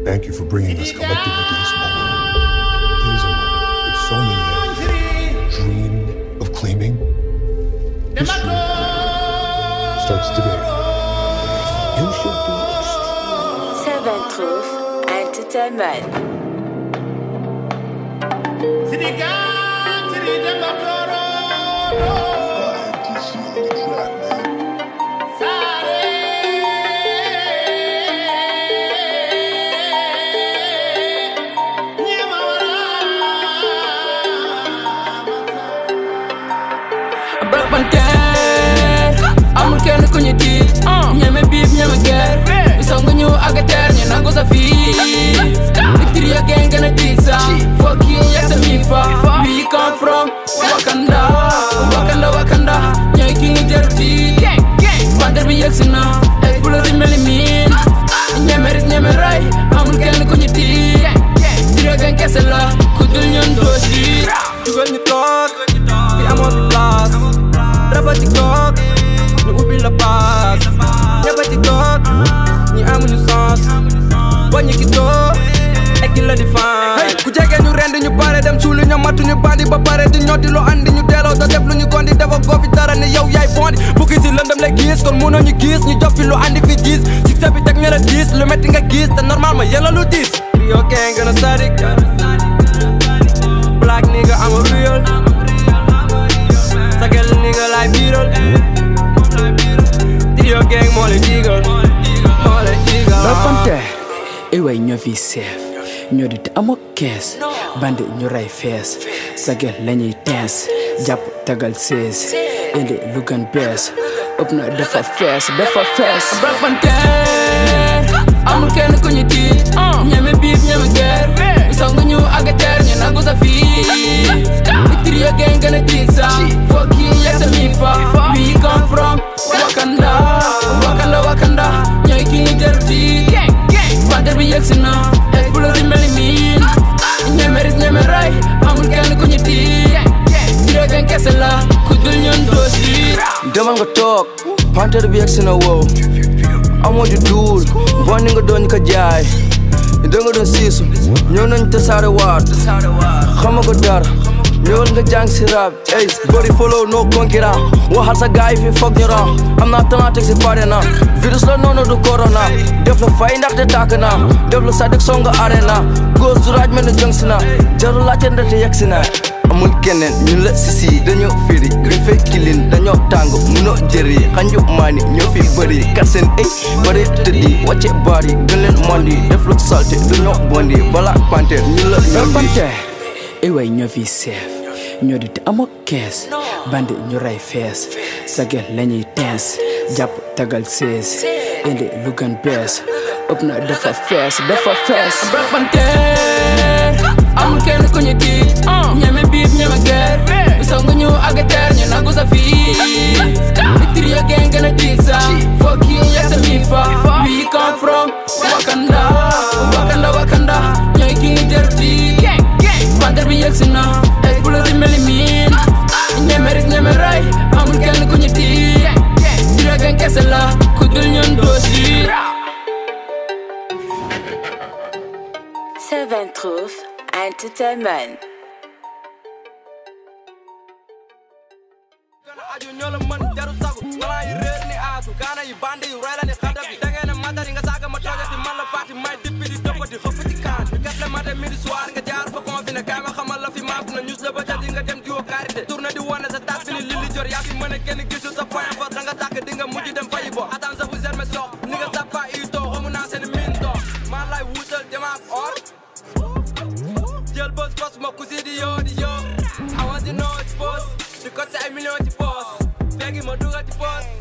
Thank you for bringing us collectively to this moment. It is a moment that so many have dreamed of claiming. History starts today. You should be Seven Truth Entertainment. Black Panther amul kenn ku ñu tiit ñeme biib ñeme ger bi song ñu agateer ñu nangu sa fii victory ya gang gën a tiit sa fuck you yak sa mi fa we come from Wakanda Wakanda Wakanda ñooy ki ngi jër tiit Panther bi yegsi na explose meli miin ñeme ris ñeme ray amul kenn ku ñu tiit trio gang kese la ku dul ñun doo si jugal ñu toog fi amoon fi place raba tiktok ñu ubbi la paas ñëppa tiktok ñi amuñu sens bañu ki toog ekki la di fan ku jege ñu rend ñu pare dem suuli ñu matu ñu bandi ba pare di ñoddi lu andi ñu delloo da def lu ñu gondi dafa goofi dara ne yow yaay bondi bukki si lëndëm lay gis kon mënoo ñu gis ñu jof fi lu andi fi gis succès bi teg ñu la diis lu metti nga gis te normal ma yella lu diis trio gang gën a sadik black nigga I'm a real Sagal nigga like Beetle Trio gang moo leen digal moo leen digal Black Panther iway ñoo fi seef ñoo di te amoo kees bandi ñu ray fees sagel lañuy teens jàpp tagal sees indi lu gën bees ëpp na dafa fees dafa fees Black Panther amul kenn ku ñu tiit ñeme biib ñeme ger bi song ñu agateer ñu nangu sa fii victory ya gang gën a tiit sa fuck you yak sa mi fa we come from Wakanda Wakanda Wakanda ñooy ki ngi jër tiit Panther bi yegsi na explose meli miin ñeme ris ñeme ray amul kenn ku ñu tiit trio gang kese la ku dul ñun doo si demal nga toog Panther bi yegsi na wow amoo di duul bon ni nga doon ko jaay da nga doon siisu ñëw nañ tasaare waat xamago dara ñëwal nga jàng si rap ey bëri follow no concurrent waxal sa gaay fi foog ñu ram am naa talent teg si pare na virus la noonu du corona def la fay ndaxte tàkk na def la sadik songa arena góor du raaj mel ne jëng si na jarul laajte ndate yegg si na amul keneen ñu la sisi dañoo firi dañ fay kilin dañoo tàng munoo jëri xanju maani ñoo fi bëri kat seen ay bëri tëddi wàcce baar yi gën leen mondi def lu salte dañoo bondi Black Panther ñu la Black ñondi Panther iway ñoo fi seef ñoo di te amoo kees bandi ñu ray fees sagel lañuy teens jàpp tagal sees indi lu gën bees ëpp na dafa fees dafa fees Black Panther amul kenn ku ñu tiit ñeme biib ñeme ger bi song ñu agateer ñu nangu sa fii victory ya gang gën a tiit sa fuck you yak sa mi fa we come from Wakanda Wakanda Wakanda ñooy ki ngi jër tiit Panther bi yegsi na explose meli miin ñeme ris ñeme ray amul kenn ku ñu tiit trio gang kese la ku dul ñun doo si Seven Truth Entertainment. aju ñoo la mën jaru sagu balaa yi réer ni aasu gaana yi bandi yu rey la ni xada bi da ngeen ne matari nga saaga ma toogati man la faati may dippi di toppati xëppati kaan ñu gat la mate midi soir nga jaar fa confiné kaay ma xamal la fi maaf na ñus la ba jël yi nga dem diwo karité tourné di wane sa taat bi ni lili jor yaa fi mën a kenn gisul sa point fort da nga tàkk di nga mujj dem fayi bo attends sa vous me sox ni nga tappa i too xamu naa seen min too maa lay wuutal demaak or jël bës bës ma ku si di yoo di yoo I want to know it's boss di côté ay millions ci poos léegi ma dugal ci poos